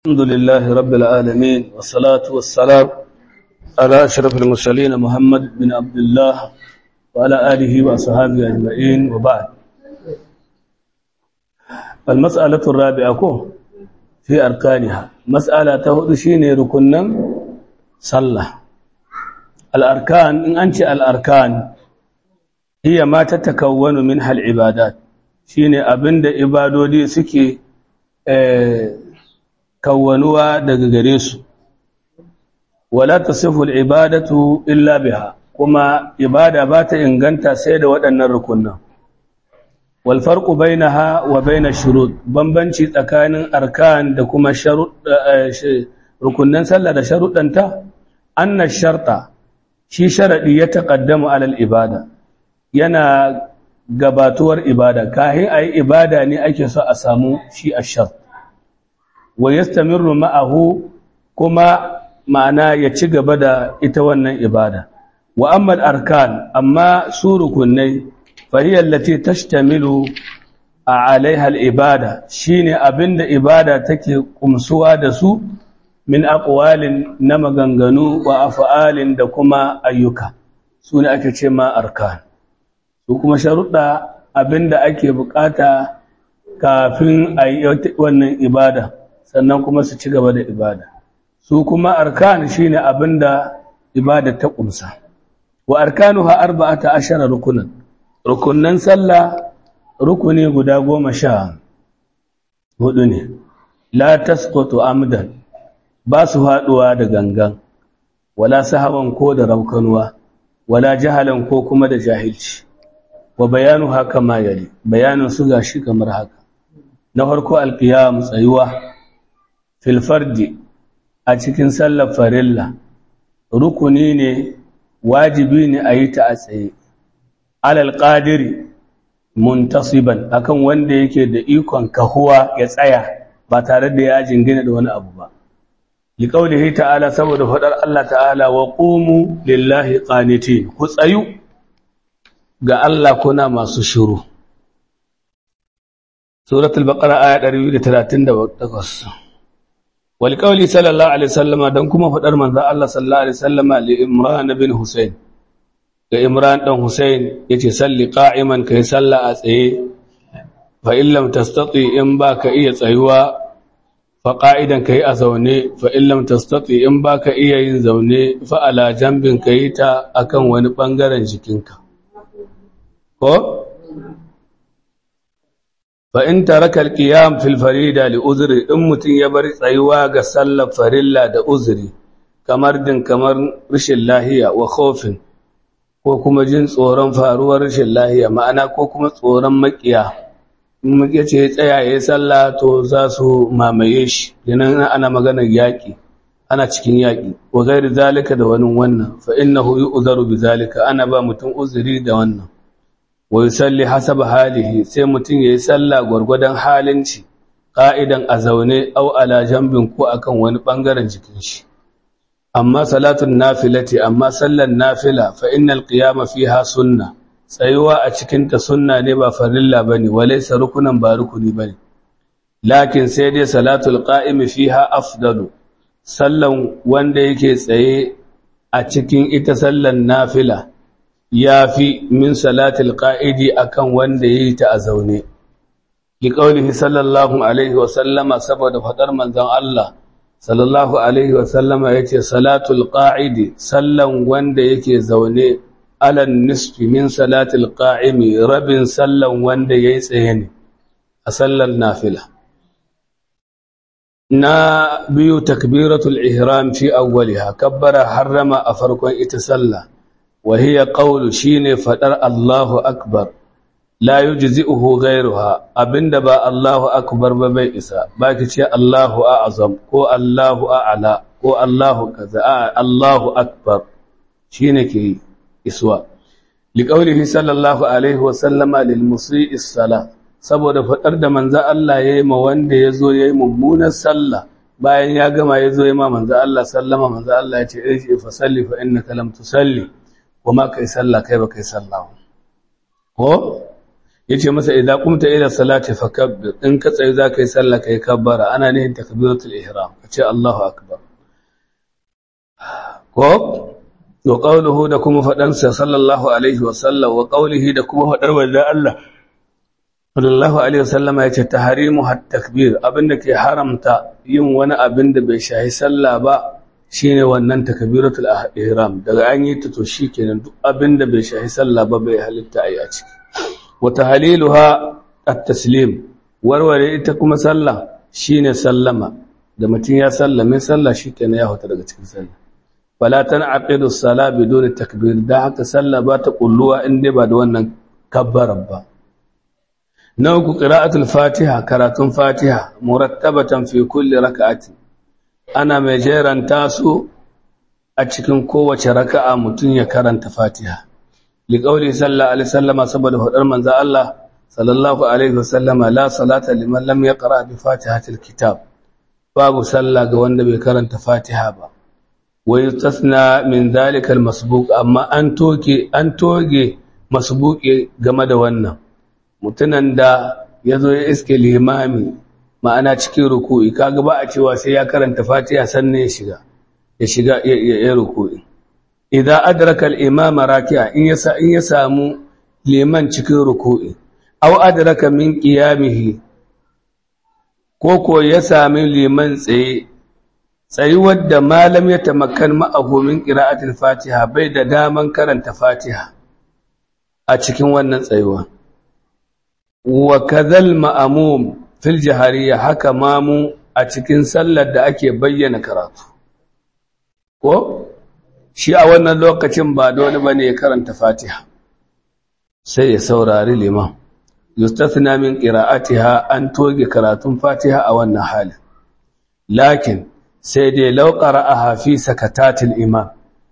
الحمد لله رب العالمين والصلاة والسلام على أشرف المرسلين محمد بن عبد الله وعلى آله وأصحابه أجمعين وبعد المسألة الرابعة كو في أركانها مسألة تهدشين ركنا صلى الأركان إن أنت الأركان هي ما تتكون منها العبادات شين أبند إبادو دي سكي اه kawwanuwa daga gare su wala tasifu al-ibadatu illa biha kuma ibada ba ta inganta sai da waɗannan rukunan wal farqu bainaha wa bain ash-shurut bambanci tsakanin arkan da kuma rukunan sallah da sharuɗanta anna sharta shi sharadi ya taqaddamu ala al-ibada yana gabatuwar ibada kahin ayi ibada ne ake so a samu shi ash-shart wa yastamirru ma'ahu kuma ma'ana ya ci gaba da ita wannan ibada wa amma arkan amma su rukunai fahiyar lati tashtamilu a alaiha al-ibada shine abinda ibada take kumsuwa da su min aqwalin na maganganu wa af'alin da kuma ayyuka su ne ake ce ma arkan su kuma sharuɗa abinda ake bukata kafin a yi wannan ibada sannan kuma su ci gaba da ibada su kuma arkan shine abinda ibada ta kumsa wa arkanuha arba'ata ashara rukunan rukunan sallah rukuni guda goma sha hudu ne la tasqutu amdan ba su haduwa da gangan wala sahawan ko da raukanuwa wala jahalan ko kuma da jahilci wa bayanu haka ma yali bayanin su gashi kamar haka na farko alqiyam tsayuwa filfardi a cikin sallar farilla rukuni ne wajibi ne a yi ta a tsaye alal ƙadiri muntasiban akan wanda yake da ikon kahuwa ya tsaya ba tare da ya jingina da wani abu ba li qaulihi ta'ala saboda fadar Allah ta'ala wa qumu lillahi qanitin ku tsayu ga Allah kuna masu shiru suratul baqara aya 238 walƙauli sallallahu alaihi sallama don kuma faɗar manzan Allah sallallahu alaihi sallama li imran bin Hussein ga imran ɗan Hussein ya ce salli ƙa'iman ka yi salla a tsaye fa illam tastati in ba ka iya tsayuwa fa ƙa'idan ka yi a zaune fa illam tastati in ba ka iya yin zaune fa ala jambin ka yi ta akan wani ɓangaren jikinka ko fa in taraka alqiyam fil farida li uzri in mutun ya bar tsayuwa ga sallar farilla da uzri kamar din kamar rashin lahiya wa khawfin ko kuma jin tsoron faruwar rashin lahiya ma'ana ko kuma tsoron makiya in makiya ce tsaya yayin sallah to za su mamaye shi dinan ana maganar yaki ana cikin yaki wa gairi zalika da wani wannan fa innahu yu'zaru bi zalika ana ba mutun uzri da wannan wa yusalli hasaba halihi sai mutum yayi sallah gurgurdan halinci qa'idan a zaune aw ala jambin ko akan wani bangaren jikin shi amma salatun nafilati amma sallan nafila fa innal qiyama fiha sunna tsayuwa a cikin ta sunna ne ba farilla bane walaysa rukunan ba rukuni bane lakin sai dai salatul qa'imi fiha afdalu sallan wanda yake tsaye a cikin ita sallan nafila ya fi min salatul ƙa'idi a kan wanda ya yi ta a zaune. Ki ƙaunihi sallallahu Alaihi wasallama saboda faɗar manzan Allah, sallallahu Alaihi wasallama ya ce, Salatul ƙa'idi, sallan wanda yake zaune, alan nisfi min salatul ƙa'imi, rabin sallan wanda ya yi tsaye ne, a sallar nafila. Na biyu takbiratul ihram fi awwaliha, kabbara harrama a farkon ita sallah. وهي قول شين فدر الله أكبر لا يجزئه غيرها أبند با الله أكبر ببي إسا باكي الله أعظم كو الله أعلى كو الله كذا الله أكبر شين كي إسوا لقوله صلى الله عليه وسلم للمسيء الصلاة saboda fadar da manzo Allah yayi ma wanda yazo yayi mummunar sallah bayan ya gama yazo yayi ma manzo Allah sallama manzo Allah ya ce irji fa salli fa innaka lam tusalli kuma kai sallah kai ba kai sallah ko yace masa idan kumta ila salati fakabbir in ka tsaye za ka yi sallah kai kabbara ana nihin takbiratul ihram kace Allahu akbar ko wa qawluhu da kuma fadan sa sallallahu alaihi wa sallam wa qawlihi da kuma fadar wanda Allah sallallahu alaihi wa sallam yace tahrimu hat takbir abinda ke haramta yin wani abin da bai shahi sallah ba shine wannan takbiratul ihram daga an yi ta to shikenan duk abin da bai shahi sallah ba bai halitta ayi a ciki وتهليلها التسليم warware ita kuma sallah shine sallama da mutum ya sallame sallah shikenan ya huta daga cikin sallah fala tan'aqidu as-sala bidun takbir da haka sallah ba ta kulluwa in dai ba da wannan kabbaran ba na uku qira'atul fatiha karatun fatiha murattabatan fi kulli rak'ati ana mai jeranta su a cikin kowace raka'a mutum ya karanta fatiha liƙauli sallallahu alaihi sallama saboda faɗar manzo Allah sallallahu alaihi wasallama la salata liman lam yaqra bi fatihatil kitab babu sallah ga wanda bai karanta fatiha ba wa yustasna min dhalika almasbuq amma an toke an toge masbuqi game da wannan mutunan da yazo ya iske limami ma'ana cikin ruku'i kaga ba a cewa sai ya karanta fatiha sannan ya shiga ya shiga ya ruku'i idan adraka al-imam raki'a in yasa in ya samu liman cikin ruku'i aw adraka min qiyamihi ko ko ya sami liman tsaye tsayuwar da malam ya tamakkan ma'ahu min qira'atil fatiha bai da daman karanta fatiha a cikin wannan tsayuwa wa kadhal ma'mum fil jahariyya haka mamu a cikin sallar da ake bayyana karatu ko shi a wannan lokacin ba dole ba ne ya karanta fatiha sai ya saurari liman yustathna min qira'atiha an toge karatun fatiha a wannan halin lakin sai dai law qara'aha fi sakatatil imam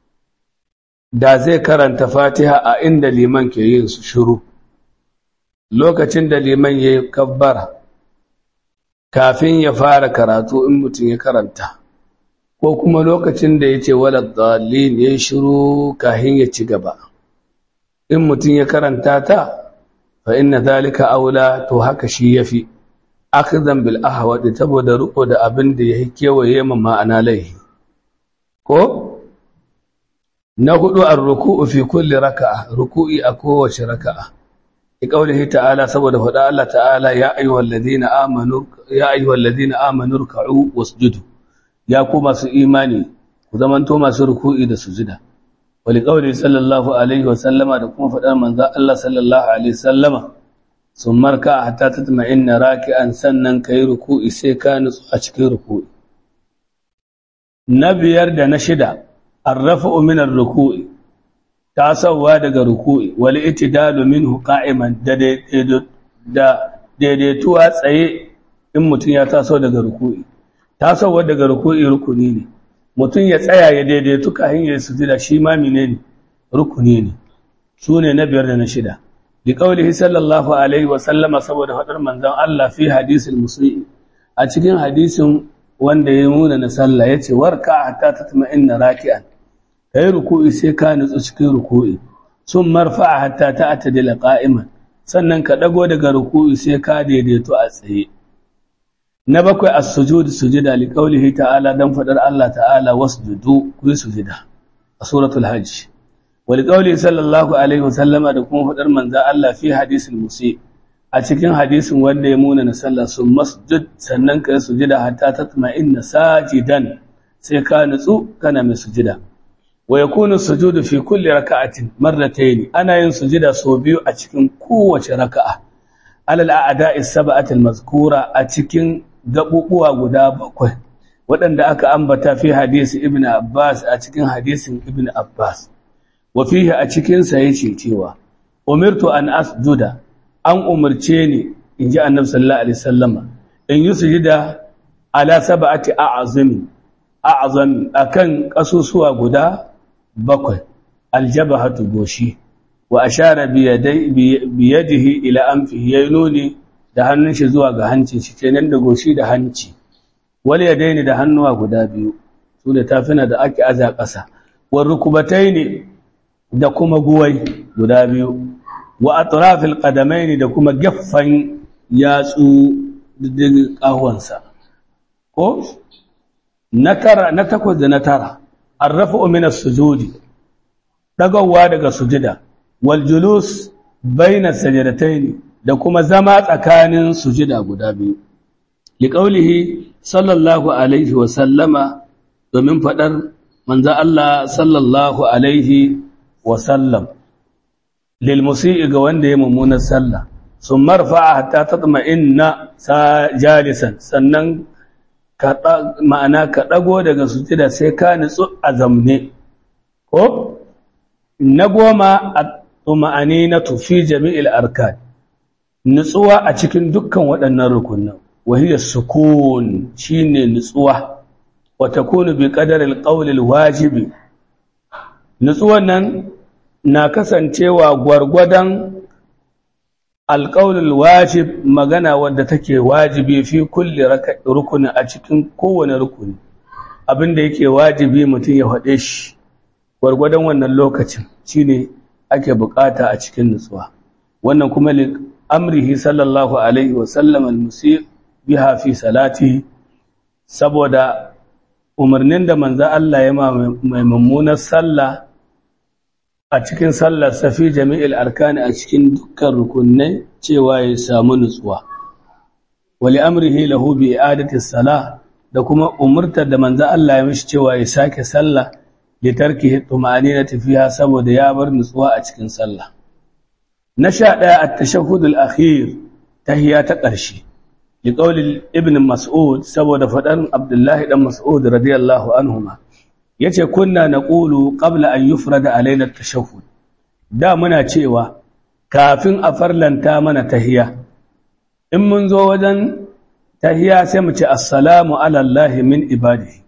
da zai karanta fatiha a inda liman ke yin su shiru lokacin da liman yayi kabbara kafin ya fara karatu in mutum ya karanta ko kuma lokacin da ya ce walad dalil ya shiru kahin ya ci gaba in mutum ya karanta ta fa inna zalika aula to haka shi yafi akhdan bil ahwad saboda riko da abin da yake kewaye ma ma'ana laihi ko na hudu ar-ruku'u fi kulli raka'a ruku'i a kowace raka'a ki kaulihi ta'ala saboda faɗa Allah ta'ala ya ayyuhallazina amanu ya ayyuhallazina amanu ruk'u wasjudu ya ku masu imani ku zamanto masu ruku'i da sujida wali qawli sallallahu alaihi wa sallama da kuma fadar manzo Allah sallallahu alaihi sallama sun marka hatta tatma'inna raki'an sannan kai ruku'i sai ka nutsu a cikin ruku'i na biyar da na shida arrafa'u min ar-ruku'i tasawa daga ruku'i wal itidalu minhu qa'iman da daidaituwa tsaye in mutum ya taso daga ruku'i tasowar daga ruku'i rukuni ne mutum ya tsaya ya daidaitu kayan ya sujida shi ma menene rukuni ne su ne na biyar da na shida bi qaulihi sallallahu alaihi wa sallama saboda fadar manzon Allah fi hadisul musii a cikin hadisin wanda ya nuna na sallah yace warka hatta tatma'inna raki'an kai ruku'i sai ka nutsu cikin ruku'i sun marfa'a hatta ta'tadila qa'iman sannan ka dago daga ruku'i sai ka daidaito a tsaye na bakwai as-sujud sujuda li qawlihi ta'ala dan fadar Allah ta'ala wasjudu ku sujuda a suratul hajj wa li qawlihi sallallahu alaihi wasallama da kuma fadar manzo Allah fi hadisul musi a cikin hadisin wanda ya muna na sallah sun masjud sannan ka sujuda hatta tatma'inna sajidan sai ka nutsu kana mai sujuda wa yakunu sujudu fi kulli raka'atin marratayn ana yin sujuda sau biyu a cikin kowace raka'a alal a'da'i sab'ati al-mazkura a cikin gabubuwa guda bakwai waɗanda aka ambata fi hadisi ibn Abbas a cikin hadisin ibn Abbas wa fihi a cikin sa yace cewa umirtu an asjuda an umarce ni inji annabi sallallahu alaihi wasallama in yi sujuda ala sab'ati a'zami a'zami akan kasusuwa guda bakwai aljabahatu goshi wa ashara bi yadihi ila anfihi yaynuni da hannun shi zuwa ga hancin shi kenan da goshi da hanci wal yadaini da hannuwa guda biyu su da tafina da ake aza ƙasa war rukubataini da kuma guwai guda biyu wa atrafil qadamaini da kuma gaffan yatsu diddigin kahwansa ko na tara na takwas da na tara arrafu min as-sujudi dagawa daga sujida wal julus baina sajdatayn da kuma zama tsakanin sujida guda biyu liqaulihi sallallahu alaihi wa sallama domin fadar manzo Allah sallallahu alaihi wa sallam lil musii ga wanda ya mummunar sallah sun marfa'a hatta tatma'inna jalisan sannan ma'ana ka ɗago daga sujida sai ka nutsu a zamne ko na goma a tsuma'ani na tufi jami'il arkan nutsuwa a cikin dukkan waɗannan rukunan wahiyar sukun shine nutsuwa wata kunu bi ƙadarar ƙaulil wajibi nutsuwan nan na kasancewa gwargwadon alƙaunin wajib magana wadda take wajibi fi kulle rukuni a cikin kowane rukuni abinda yake wajibi mutum ya faɗe shi gwargwadon wannan lokacin shine ake bukata a cikin nutsuwa wannan kuma li amrihi sallallahu alaihi wa sallam al-musir biha fi salati saboda umarnin da manzo Allah ya mai mummunar sallah a cikin sallar safi jami'il arkani a cikin dukkan rukunai cewa ya samu nutsuwa wali amrihi lahu bi i'adati salah da kuma umurtar da manzo Allah ya mishi cewa ya sake sallah li tarkihi tuma'aninati fiha saboda ya bar nutsuwa a cikin sallah na sha daya at-tashahhud al-akhir tahiyya ta ƙarshe li qawli ibn mas'ud saboda fadan abdullahi dan mas'ud radiyallahu anhuma yace kunna naqulu qabla an yufrada alaina at-tashahhud da muna cewa kafin a farlanta mana tahiya in mun zo wajen tahiya sai mu ce assalamu ala allahi min ibadihi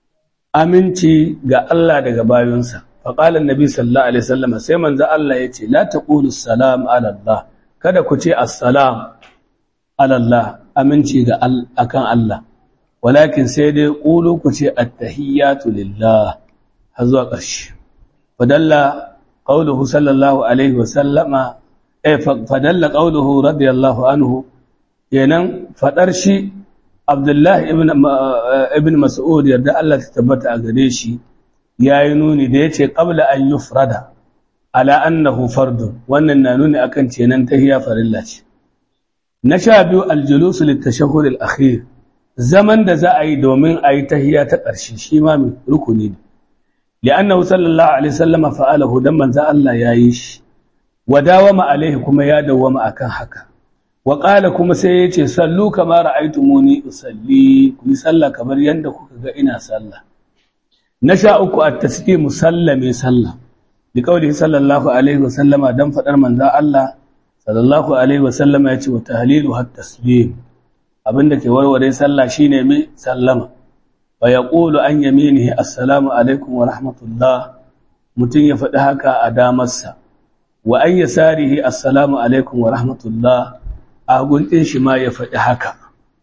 aminci ga Allah daga bayunsa fa qala annabi sallallahu alaihi wasallam sai manzo Allah yace la taqulu assalam ala allah kada ku ce assalam ala allah aminci ga akan Allah walakin sai dai ƙulu ku ce attahiyyatu lillah har zuwa ƙarshe fadalla qauluhu sallallahu alaihi wa sallama eh fadalla qauluhu radiyallahu anhu kenan fadar shi Abdullahi ibn ibn Mas'ud yarda Allah ta tabbata a gare shi yayi nuni da yace qabla an yufrada ala annahu fardun wannan na nuni akan cenan tahiyya farilla ce na sha biyu aljulus litashahhud al-akhir zaman da za a yi domin a yi tahiya ta ƙarshe shi ma mai rukuni ne li'annahu sallallahu alaihi wasallam fa'alahu dan manzo Allah yayi shi wa dawama alaihi kuma ya dawama akan haka wa qala kuma sai yace sallu kama ra'aytumuni usalli ku yi sallah kamar yanda kuka ga ina sallah na sha uku at-taslim musallame sallah bi qawlihi sallallahu alaihi wasallama dan fadar manzo Allah sallallahu alaihi wasallama yace wa tahlilu hat-taslim abinda ke warware sallah shine mai sallama wa yaqulu an yaminihi assalamu alaikum wa rahmatullah mutun ya faɗi haka a damarsa wa an yasarihi assalamu alaikum wa rahmatullah a guntin shi ma ya faɗi haka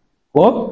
ko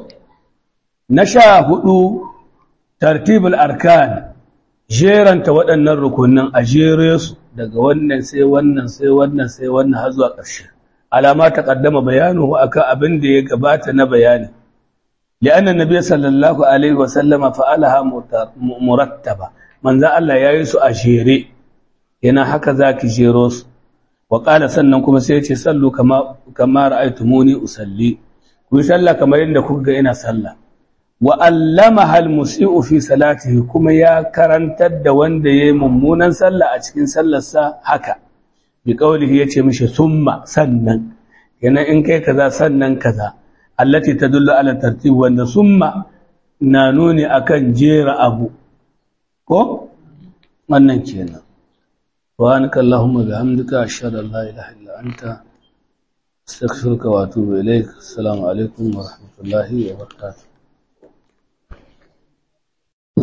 na sha hudu tartibul arkan jeranta waɗannan rukunin a jere su daga wannan sai wannan sai wannan sai wannan har zuwa ƙarshe alama ta kaddama bayanuhu akan abin da ya gabata na bayani li'anna nabiy sallallahu alaihi wasallam fa'alaha murattaba manzo Allah yayi su a jere yana haka zaki jero su wa qala sannan kuma sai ya ce sallu kama kama ra'aytumuni usalli ku sallah kamar yadda kuka ga ina sallah wa allamaha almusii'u fi salatihi kuma ya karantar da wanda yayi mummunan sallah a cikin sallarsa haka bi kaulihi yace mishi summa sannan yana in kai kaza sannan kaza allati tadullu ala tartib wanda summa na nuni akan jera abu ko wannan kenan subhanaka allahumma bihamdika ashhadu an la ilaha illa anta astaghfiruka wa atubu ilaik assalamu alaikum wa rahmatullahi wa barakatuh